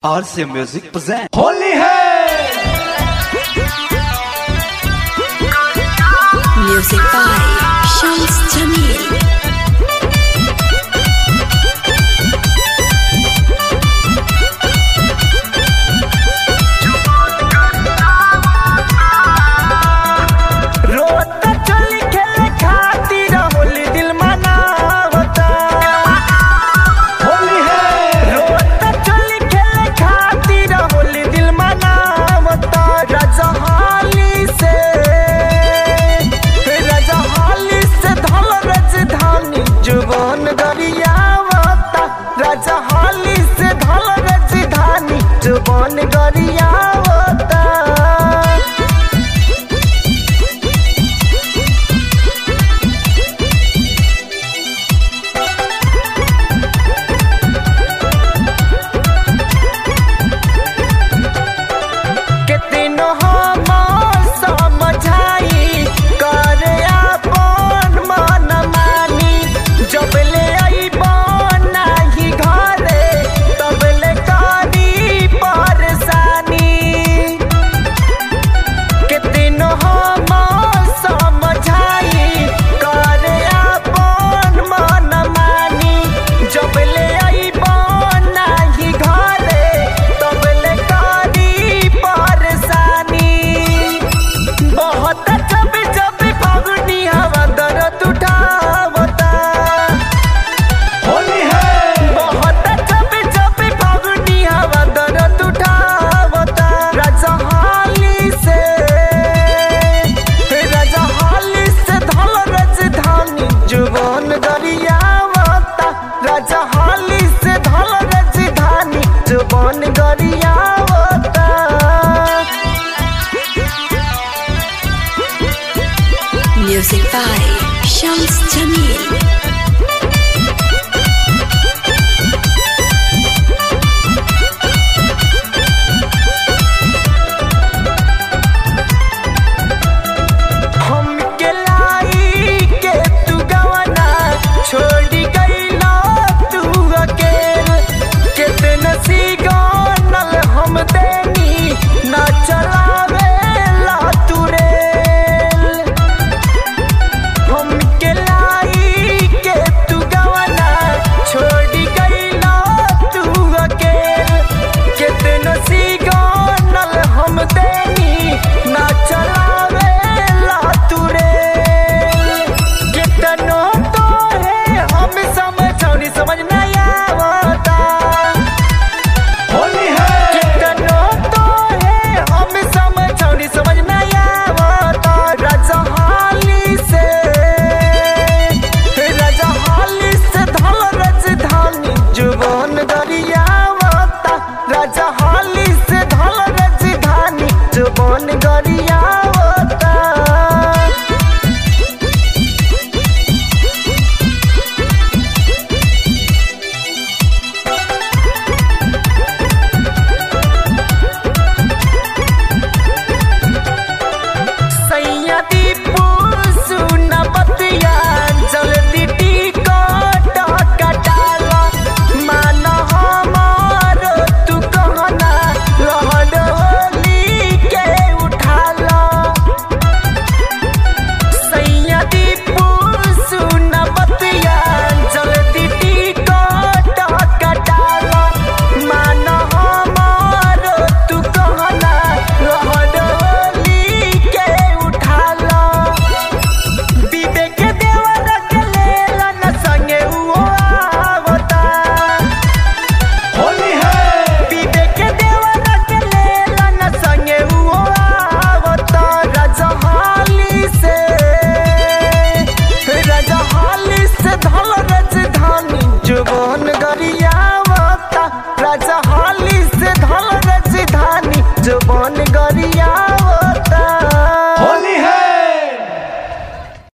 और से music present Holi है Music by Shams Jamil. रोता चली खेले खातिर होली दिल मनावता होली है रोता चली खेले खातिर होली दिल मनावता रजहाली से रजहाली से धल राजधानी जुबान गरियावता रजहाली से धल राजधानी जुबान गरियावता कितनो हम समझाई कर अपन मन मानी जब ले अइबन नाही घरे तब ले करी परेशानी कितनो हम समझाई कर अपन मन मानी जब ले अइबन नाही घरे तब ले करी परेशानी बहुत जब जब फागुनी हवा दर्द उठावता होली है बहुत जब जब फागुनी हवा दर्द उठावता रजहाली से रजहाली से धल राजधानी जुबान गरियावता रजहाली से धल राजधानी जुबान गरियावता Music by Shams Jamil. हम के लाई के तू गवना छोड़ी गईला तू अकेल कितने सी गानल हम देनी ना चलावे ला तू रेल हम के लाई के तू गवना छोड़ी गईला तू अकेल कितने सी गानल हम देनी ना चलावे ला तू रेल कितनो तो है हम समझौनी समझ नहीं आवता होली है कितनो तो है हम समझौनी समझ नहीं आवता रजहाली से रजहाली से धल राजधानी जुबान गरियावता रजहाली से धल राजधानी जुबान गरिया